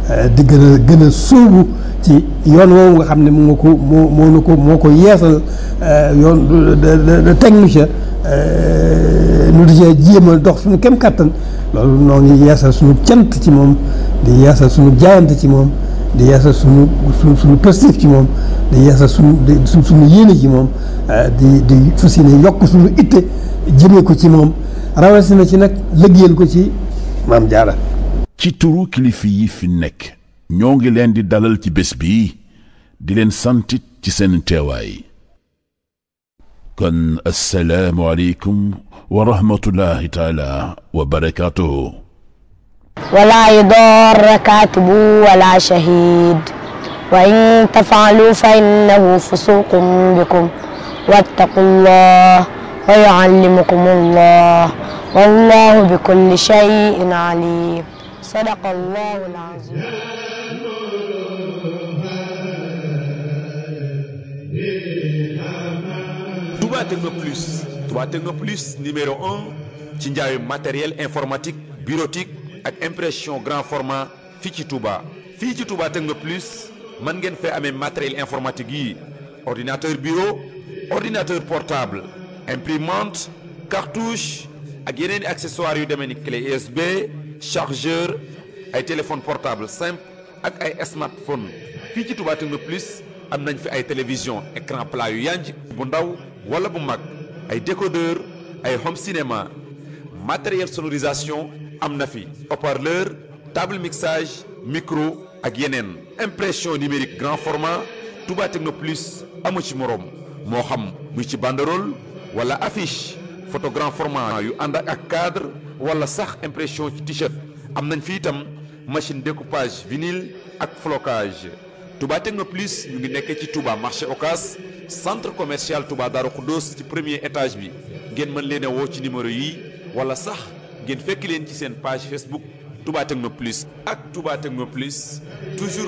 di gën a gën a sóobu ci yoon woowu nga xam ne moo ko moo moo ko moo ko yeesal yoon de technicien nu di cee jéem a dox suñu kem kattan loolu noo ngi yeesal suñu cant ci moom di yeesal suñu jaayante ci moom di yeesal suñu suñu suñu positif ci moom di yeesal suñu di suñu yéene ci moom di di fas yéene yokk suñu itte jëmee ko ci moom rawatina ci nag lëggéeyal ko ci maam jaara ci turu kilifa yi fi nekk ñoo ngi leen di dalal ci bés bi di leen santit ci seen teewaay kon assalaamu aleykum wa rahmatullahi taala wa barakaatuhu ولا يضار كاتب ولا شهيد وإن تفعلوا فإنه فسوق بكم واتقوا الله ويعلمكم الله والله بكل شيء عليم صدق الله العظيم Touba Techno Plus Touba Techno Plus numéro un ci njaayu matériel informatique bureautique ak impression grand format fii ci Touba fii ci Touba Techno Plus mën ngeen fee amee matériel informatique yi ordinateur bureau ordinateur portable imprimante cartouche ak yeneen i accessoires yu demee ni clé USB chargeur ay téléphone portable simple ak ay smartphone fii ci Touba Techno Plus am nañ fi ay télévision écran plat yu yanj bu ndaw wala bu mag ay décodeur ay home cinéma matériel sonorisation am na fi haut-parleur table mixage micro ak yeneen impression numérique grand format Touba Techno Plus amu ci moroom moo xam muy ci banderole wala affiche photo grand format yu ànd ak cadre wala sax impression ci t-shirt am nañ fi itam machine découpage vinyle ak flocage Touba Techno Plus ñu ngi nekkee ci Touba marché Ocas centre commercial Touba Darou Khoudoss ci premier étage bi ngeen mën leen a woo ci numéro yi wala sax ngeen fekk leen ci seen page Facebook Touba Techno Plus ak Touba Techno Plus toujours